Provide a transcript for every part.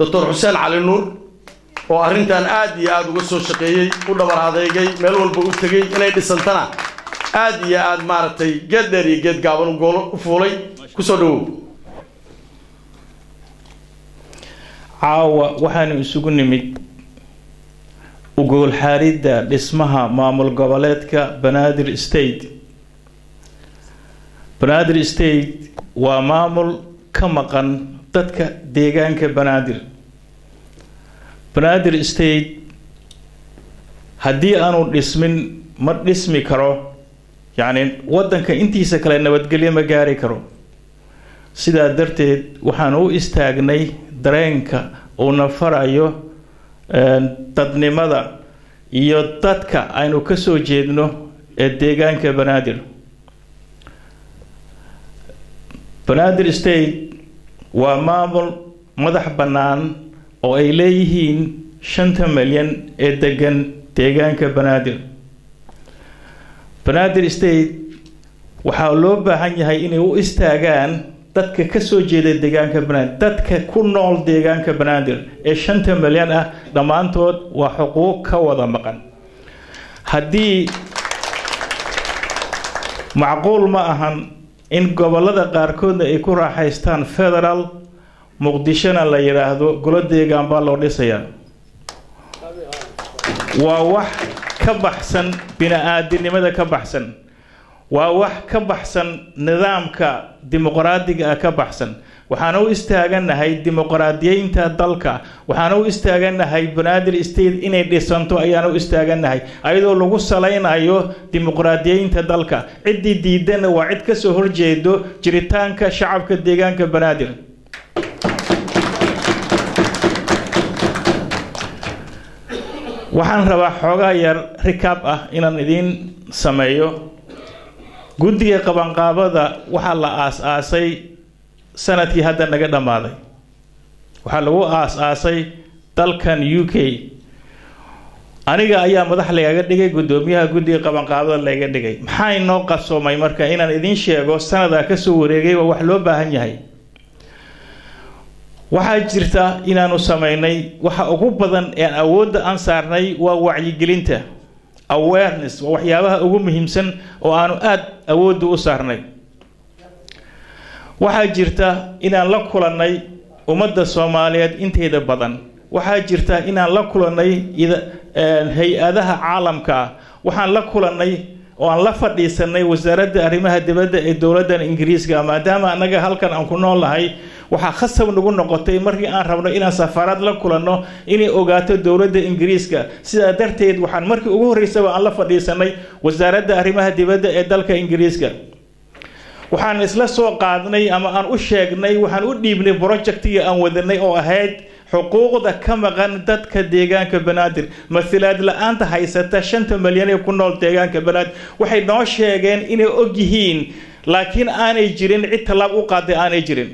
doctor xuseen cali nuur oo arrintan aad iyo aada uga soo shaqeeyey u dhabar adeegay meel walba u tegey inay dhisantana aad iyo aad maaragtay geed dheer iyo geed gaaban u goolo u fuulay kusoo dhawow caawa waxaanu isugu nimid ugoolxaaridda dhismaha maamul goboleedka banaadir state banaadir state waa maamul ka maqan dadka deegaanka banaadir banaadir state haddii aanu dhismin ma dhismi karo yacni waddanka intiisa kale nabadgelyo ma gaari karo sidaa darteed waxaan u istaagnay dareenka uuna farayo dadnimada iyo dadka aynu ka soo jeedno ee deegaanka banaadir banaadir state waa maamul madax bannaan oo ay leeyihiin shanta milyan ee degan deegaanka banaadir banaadir state waxaa loo baahan yahay inay u istaagaan dadka ka soo jeeda deegaanka banaadir dadka ku nool deegaanka banaadir ee shanta milyan ah dhammaantood waa xuquuq ka wada maqan haddii macquul ma ahan in gobollada qaarkoodna ay ku raaxaystaan federal muqdishona la yidhaahdo golo deegaan baa loo dhisayaa waa wax ka baxsan bini-aadinimada ka baxsan waa wax ka baxsan nidaamka dimuqraadiga ah ka baxsan waxaan u istaaganahay dimuqraadiyeynta dalka waxaan u istaaganahay banaadir state inay dhisanto ayaan u istaaganahay ayadoo lagu salaynayo dimuqraadiyeynta dalka ciddii diidana waa cid ka soo horjeedo jiritaanka shacabka deegaanka banaadir waxaan rabaa xoogaa yar rikaab ah inaan idiin sameeyo guddiga qabanqaabada waxaa la aas-aasay sanadkii hadda naga dhammaaday waxaa lagu aas-aasay dalkan u k aniga ayaa madax lagaga dhigay guddoomiyaha guddiga qabanqaabada laga dhigay maxaa inoo qarsoomay marka inaan idiin sheego sanadaa kasoo wareegay waa wax loo baahan yahay waxaa jirta inaanu sameynay waxa ugu badan ee awoodda aan saarnay waa wacyigelinta awareness waa waxyaabaha ugu muhiimsan oo aanu aada awoodda u saarnay waxaa jirta inaan la kulannay ummadda soomaaliyeed inteeda badan waxaa jirta inaan la kulannay hay-adaha caalamka ah waxaan la kulannay oo aan la fadhiisanay wasaaradda arrimaha dibadda ee dowladdan ingiriiska maadaama annaga halkan aan ku noolnahay waxaa khasab nagu noqotay markii aan rabno inaan safaarad la kulanno inay ogaato dowladda ingiriiska sidaa darteed waxaan markii ugu horreysaba aan la fadhiisanay wasaaradda arrimaha dibadda ee dalka ingiriiska waxaan isla soo qaadnay ama aan u sheegnay waxaan u dhiibnay projectigii aan wadanay oo ahayd xuquuqda ka maqan dadka deegaanka banaadir masilaad la-aanta haysata shanta milyan ee ku nool deegaanka banaadir waxay noo sheegeen inay og yihiin laakiin aanay jirin cid tallaab u qaaday aanay jirin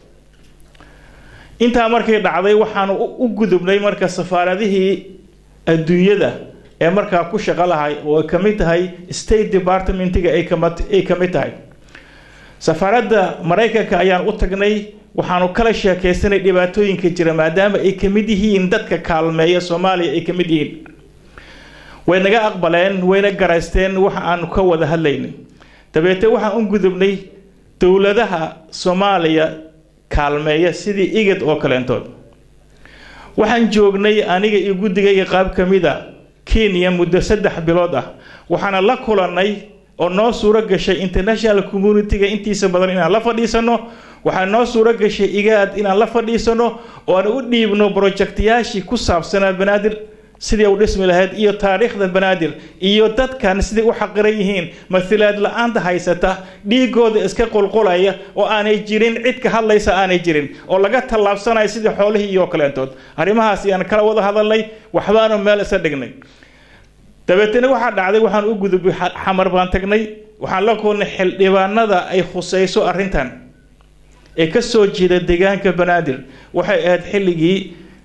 intaa markay dhacday waxaanu u gudubnay marka safaaradihii adduunyada ee markaa ku shaqo lahay oo ay ka mid tahay state departmentiga ay ka mid tahay safaaradda maraykanka ayaan u tagnay waxaanu kala sheekaysanay dhibaatooyinka jira maadaama ay ka mid yihiin dadka kaalmeeya soomaaliya ay ka mid yihiin way naga aqbaleen wayna garaysteen waxa aanu ka wada hadlaynay dabeete waxaan u gudubnay dowladaha soomaaliya kaalmeeya sidii igad oo kaleentood waxaan joognay aniga iyo guddigayga qaab ka mid a kenya muddo saddex bilood ah waxaana la kulannay oo noo suuro gashay international communitiga intiisa badan inaan la fadhiisano waxaa noo suuro gashay igaad inaan la fadhiisano oo aan u dhiibno projectyaashii ku saabsanaa banaadir sidii u dhismi lahayd iyo taariikhda banaadir iyo dadkan siday u xaqiran yihiin masilaad la-aanta haysata dhiigooda iska qulqulaya oo aanay jirin cid ka hadlaysa aanay jirin oo laga tallaabsanayo sidii xoolihii iyo kaleentood arrimahaas ayaan kala wada hadalnay waxbaanu meel isa dhignay dabeetana waxaa dhacday waxaan u gudubay xamar baan tagnay waxaan la kulnay xildhibaanada ay khusayso arrintan ee ka soo jeeda deegaanka banaadir waxay ahayd xilligii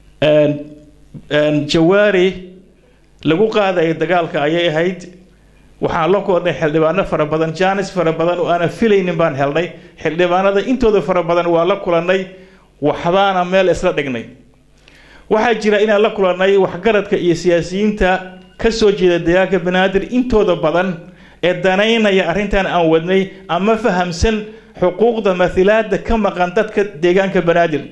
jawaari lagu qaadaya dagaalka ayay ahayd waxaan la kulnay xildhibaano fara badan jaanis fara badan oo aanan filaynin baan helnay xildhibaanada intooda fara badan waa la kulannay waxbaana meel isla dhignay waxaa jira inaan la kulannay waxgaradka iyo siyaasiyiinta ka soo jeeda deegaanka banaadir intooda badan ee danaynaya arrintan aan wadnay ama fahamsan xuquuqda mathilaada ka maqan dadka deegaanka banaadir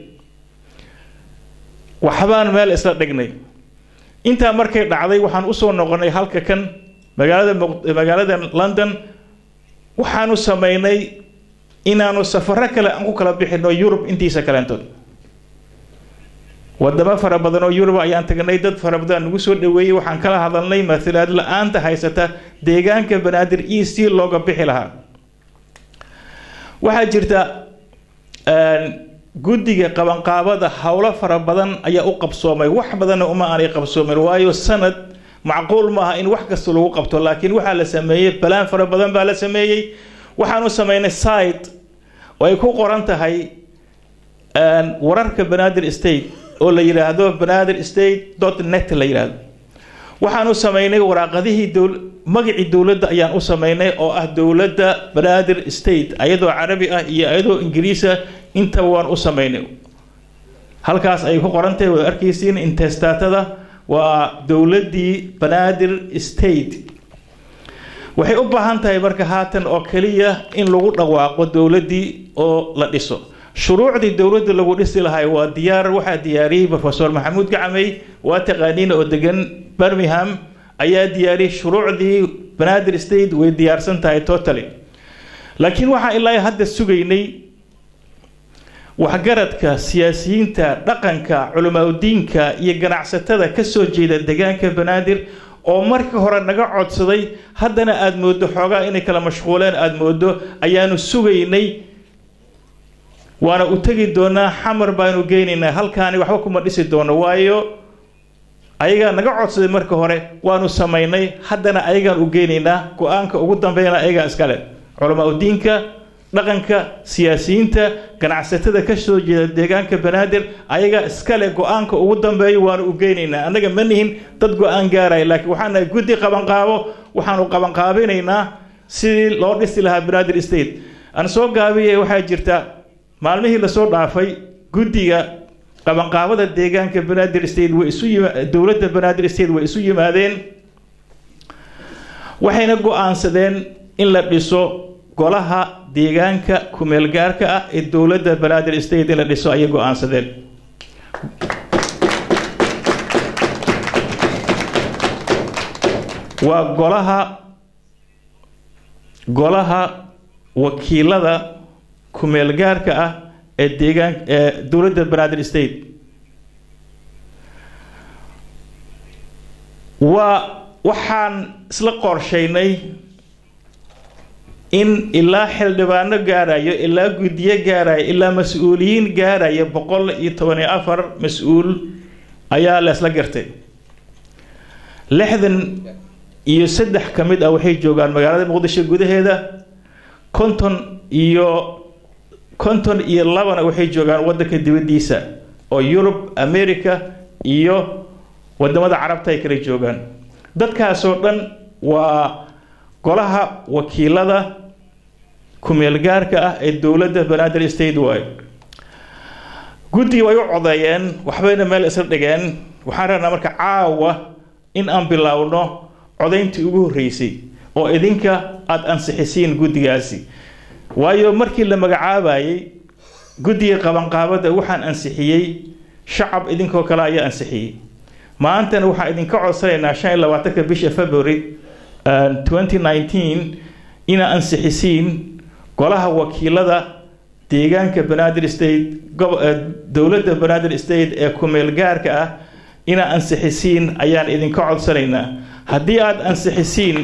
waxbaan meel isla dhignay intaa markay dhacday waxaan usoo noqonnay halka kan magaalada magaalada london waxaanu samaynay inaanu safaro kale aan ku kala bixino yurub intiisa kaleentood wadamo fara badan oo yurub ayaan tagnay dad fara badan nagu soo dhaweeyey waxaan kala hadalnay mathilaad la-aanta haysata deegaanka banaadir e c looga bixi lahaa waxaa jirta guddiga qabanqaabada howlo fara badan ayaa u qabsoomay wax badanna uma aanay qabsoomin waayo sanad macquul maaha in wax kasta lagu qabto laakiin waxaa la sameeyey balaan fara badan baa la sameeyey waxaanu sameynay site oo ay ku qoran tahay wararka banaadir state oo la yidhaahdo banaadir state dot net la yidhaahdo waxaanu sameynay waraaqadihii dowl magacii dowladda ayaan u sameynay oo ah dowladda banaadir state ayadoo carabi ah iyo ayadoo ingiriisa intaba waan u sameynay halkaas ay ku qoran tahay waad arkaysiin intestatada waa dowladdii banaadir state waxay u baahan tahay marka haatan oo keliya in lagu dhawaaqo dowladdii oo la dhiso shuruucdii dowladda lagu dhisi lahay waa diyaar waxaa diyaariyey rofesor maxamuud gacmey waa taqaaniin oo degan birmingham ayaa diyaariyey shuruucdii banaadir state way diyaarsan tahay totally laakiin waxaan ilaa hadda sugaynay waxgaradka siyaasiyiinta dhaqanka culimaadudiinka iyo ganacsatada ka soo jeeda deegaanka banaadir oo markii hore naga codsaday haddana aada mooddo xoogaa inay kala mashquuleen aada mooddo ayaanu sugaynay waana u tegi doonaa xamar baanu geynaynaa halkaani waxba kuma dhisi doono waayo ayagaa naga codsaday marka hore waanu samaynay haddana ayagaan u geynaynaa go-aanka ugu dambeyna ayagaa iskale culamaadudiinka dhaqanka siyaasiyiinta ganacsatada ka soo jeeda deegaanka banaadir ayagaa iskale go-aanka ugu dambeeyo waanu u geynaynaa annaga ma nihin dad go-aan gaaraya laakiin waxaan nahay guddi qabanqaabo waxaanu qabanqaabinaynaa sidii loo dhisi lahaa banaadir state aan soo gaabiyay waxaa jirta maalmihii lasoo dhaafay guddiga qabanqaabada deegaanka banaadir state way isu yima dowladda banaadir state way isu yimaadeen waxayna go-aansadeen in la dhiso golaha deegaanka kumeelgaarka ah ee dowladda banaadir state in la dhiso ayay go-aansadeen waa golaha golaha wakiilada kumeelgaarka ah ee deegaan ee dowladda banaadir state waa waxaan isla qorshaynay in ilaa xildhibaano gaarayo ilaa guddiyo gaarayo ilaa mas-uuliyiin gaaraya boqol iyo toban iyo afar mas-uul ayaa la isla gartay lixdan iyo saddex ka mid ah waxay joogaan magaalada muqdisho gudaheeda konton iyo konton iyo labana waxay joogaan waddanka dibaddiisa oo yurub america iyo wadamada carabta ay kala joogaan dadkaasoo dhan waa golaha wakiilada kumeelgaarka ah ee dowladda banaadir state way guddigii way u codeeyeen waxbayna meel isla dhigeen waxaan rabnaa marka caawa in aan biloawno codayntii ugu horreysay oo idinka aada ansixisiin guddigaasi waayo markii la magacaabayay guddiga qabanqaabada waxaan ansixiyey shacab idinkoo kale ayaa ansixiyey maantana waxaan idinka codsanaynaa shan iyo labaatanka bisha february twenty nineteen inaa ansixisiin golaha wakiilada deegaanka banaadir state dowladda banaadir state ee kumeelgaarka ah inaa ansixisiin ayaan idinka codsanaynaa haddii aada ansixisiin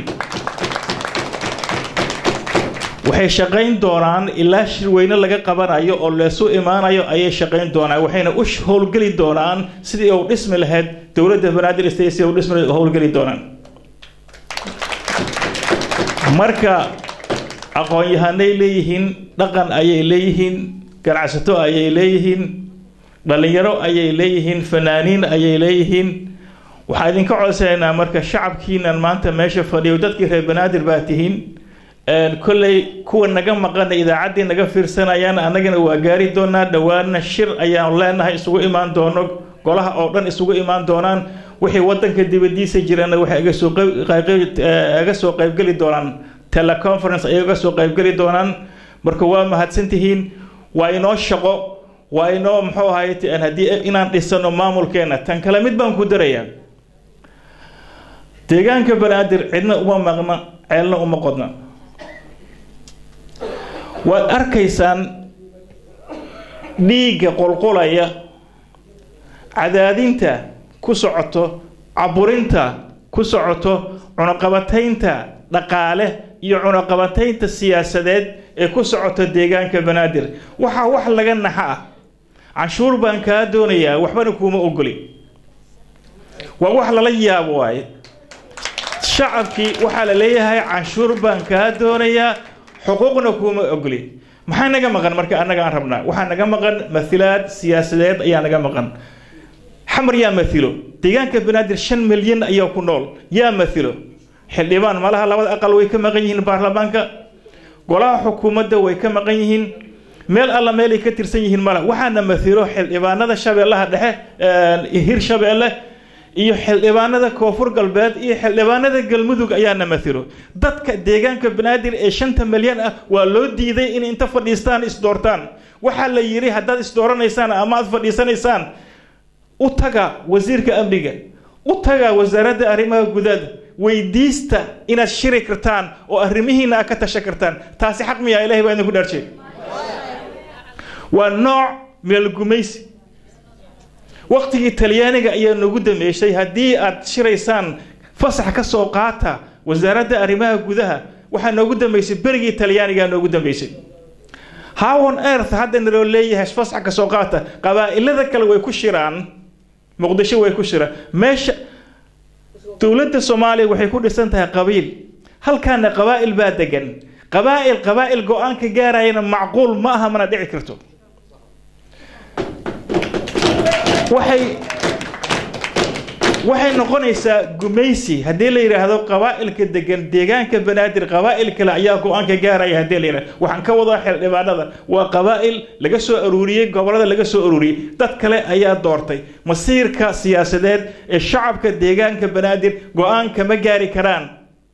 waxay shaqayn doonaan ilaa shirweyne laga qabanayo oo leesu imaanayo ayay shaqayn doonaan waxayna u howlgeli doonaan sidii u dhismi lahayd dowladda banaadir state sidii u dhismi howlgeli doonaan marka aqoon-yahanay leeyihiin dhaqan ayay leeyihiin ganacsato ayay leeyihiin dhalinyaro ayay leeyihiin fanaaniin ayay leeyihiin waxaa idinka codsanaynaa marka shacabkiinan maanta meesha fadhiyo dadkii reer banaadir baa tihiin kolley kuwa naga maqana idaacaddii naga fiirsanayaan annagana waa gaari doonaa dhowaana shir ayaanu leenahay isugu imaan doono golaha oo dhan isugu imaan doonaan wixii wadanka dibadiisa jirana waxay iga soo iga soo qaybgeli doonaan teleconference ay iga soo qaybgeli doonaan marka waa mahadsantihiin waa inoo shaqo waa inoo muxuu ahay haddii inaan dhisano maamulkeena tan kale mid baan ku darayaa deegaanka banaadir cidna uma maqna ceelna uma qodna waad arkaysaan dhiigga qolqolaya cadaadinta ku socoto caburinta ku socoto cunuqabataynta dhaqaale iyo cunuqabataynta siyaasadeed ee ku socoto deegaanka banaadir waxaa wax laga naxa ah canshuur baan kaa doonayaa waxbana kuuma ogoli waa wax lala yaabo waaye shacabkii waxaa la leeyahay canshuur baan kaa doonayaa xuquuqna kuuma ogoli maxaa naga maqan marka annaga aan rabnaa waxaa naga maqan mathilaad siyaasadeed ayaa naga maqan xamar yaa mathilo deegaanka banaadir shan milyan ayaa ku nool yaa mathilo xildhibaan malaha labada aqal way ka maqan yihiin baarlamaanka golaha xukuumadda way ka maqan yihiin meel alla meelay ka tirsan yihiin mala waxaana mathilo xildhibaanada shabeellaha dhexe hir shabeelle iyo xildhibaanada koonfur galbeed iyo xildhibaanada galmudug ayaana mathilo dadka deegaanka banaadir ee shanta milyan ah waa loo diiday in inta fadhiistaan isdoortaan waxaa la yidhi haddaad isdooranaysaan ama aad fadhiisanaysaan u taga wasiirka amniga u taga wasaaradda arrimaha gudaada weydiista inaad shiri kartaan oo arrimihiina aad ka tashan kartaan taasi xaq miyaa ilahay baa idinku dhaarjee waa nooc meelgumaysi waqtigii talyaaniga ayaa nagu dameyshay haddii aad shiraysaan fasax ka soo qaata wasaaradda arrimaha gudaha waxaa noogu dambeysay berigii talyaanigaa noogu dambeysay howon earth hadda naloo leeyahay fasax ka soo qaata qabaa'ilada kale way ku shiraan muqdisho way ku shiraan meesha dowladda soomaaliya waxay ku dhisan tahay qabiil halkaana qabaa'il baa degan qabaa'il qabaa'il go-aanka gaarayana macquul ma aha mana dhici karto waxay waxay noqonaysaa gumaysi haddii la yidhaahdo qabaa'ilka degan deegaanka banaadir qabaa'il kale ayaa go-aanka gaaraya haddii la yidhahdo waxaan ka wadaa xildhibaanada waa qabaa'il laga soo aruuriyey gobollada laga soo aruuriyey dad kale ayaa doortay masiirka siyaasadeed ee shacabka deegaanka banaadir go-aan kama gaari karaan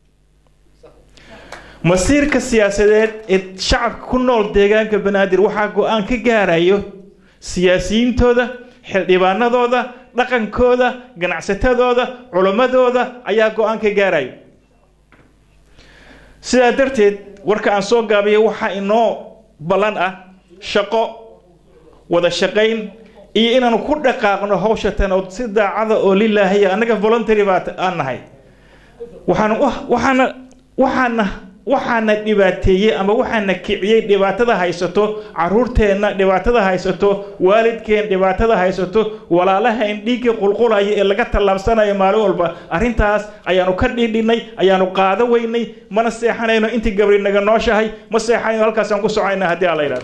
masiirka siyaasadeed ee shacabka ku nool deegaanka banaadir waxaa go-aan ka gaarayo siyaasiyiintooda xildhibaanadooda dhaqankooda ganacsatadooda culimmadooda ayaa go-aan ka gaarayo sidaa darteed warka aan soo gaabiyo waxaa inoo ballan ah shaqo wada shaqayn iyo inaanu ku dhaqaaqno hawsha tan oo si daacada oo lilaahiya annaga voluntary baa aan nahay waxaan waxaana waxaana waxaana dhibaateeyey ama waxaana kiciyey dhibaatada haysato caruurteenna dhibaatada haysato waalidkeen dhibaatada haysato walaalahayn dhiigga qulqulaya ee laga tallaabsanayo maalin walba arrintaas ayaanu ka dhiidhinay ayaanu qaado weynay mana seexanayno intii gabri naga nooshahay ma seexanayno halkaasaan ku socayna haddii aan la yidhahdo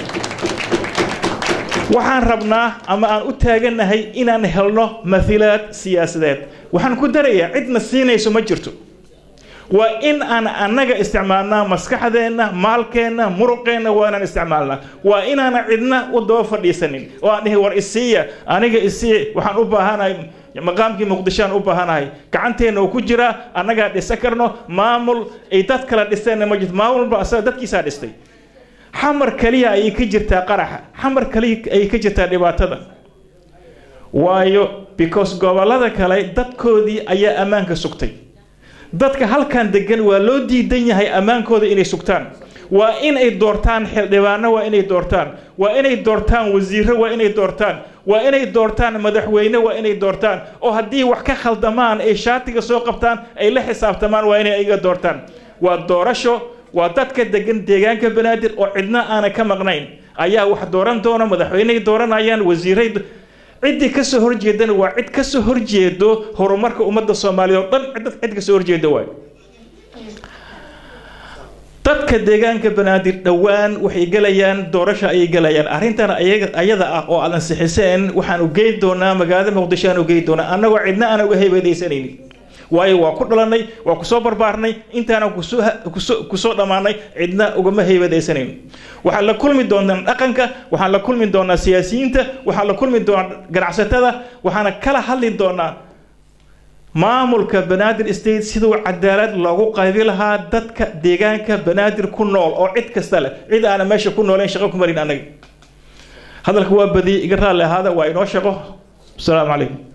waxaan rabnaa ama aan u taaganahay inaan helno mathilaad siyaasadeed waxaan ku darayaa cidna siinayso ma jirto waa in aan annaga isticmaalnaa maskaxdeenna maalkeenna muruqeenna waa inaan isticmaalnaa waa inaana cidna u daba fadhiisanin oo aan dhihi war isiiya aniga isii waxaan u baahanahay maqaamkii muqdishoaan u baahanahay gacanteenna uu ku jiraa annagaa dhisan karno maamul ay dad kala dhisteenna ma jirto maamulba asaga dadkiisaa dhistay xamar kaliya ayay ka jirtaa qaraxa xamar kaliya ayay ka jirtaa dhibaatada waayo because gobollada kale dadkoodii ayaa ammaanka sugtay dadka halkan degan waa loo diidan yahay ammaankooda inay sugtaan waa inay doortaan xildhibaano waa inay doortaan waa inay doortaan wasiiro waa inay doortaan waa inay doortaan madaxweyne waa inay doortaan oo haddii wax ka khaldamaan ay shaatiga soo qabtaan ay la xisaabtamaan waa inay iga doortaan waa doorasho waa dadka degan deegaanka banaadir oo cidna aanan ka maqnayn ayaa wax dooran doona madaxweyney dooranayaan wasiiray ciddii ka soo horjeedana waa cid ka soo horjeedo horumarka ummadda soomaaliya oo dhan cid ka soo horjeeda waay dadka deegaanka banaadir dhowaan waxay gelayaan doorasha ayay gelayaan arrintan ayada ah oo aadan sixiseen waxaan u geyn doonaa magaalada muqdisho aan u geyn doonaa annagoo cidna aan uga heybadaysanaynin waayo waa ku dhalanay waa kusoo barbaarnay intaana kusoo kusoo kusoo dhammaanay cidna ugama heybadaysanayno waxaan la kulmi doonaa dhaqanka waxaan la kulmi doonaa siyaasiyiinta waxaan la kulmi doonaa ganacsatada waxaana kala hadli doonaa maamulka banaadir state siduu cadaalad loogu qaybi lahaa dadka deegaanka banaadir ku nool oo cid kasta leh cid aana meesha ku nooleyn shaqo ku marin annaga hadalka waa badiyey iga raalli ahaada waa inoo shaqo asalaamu calaykum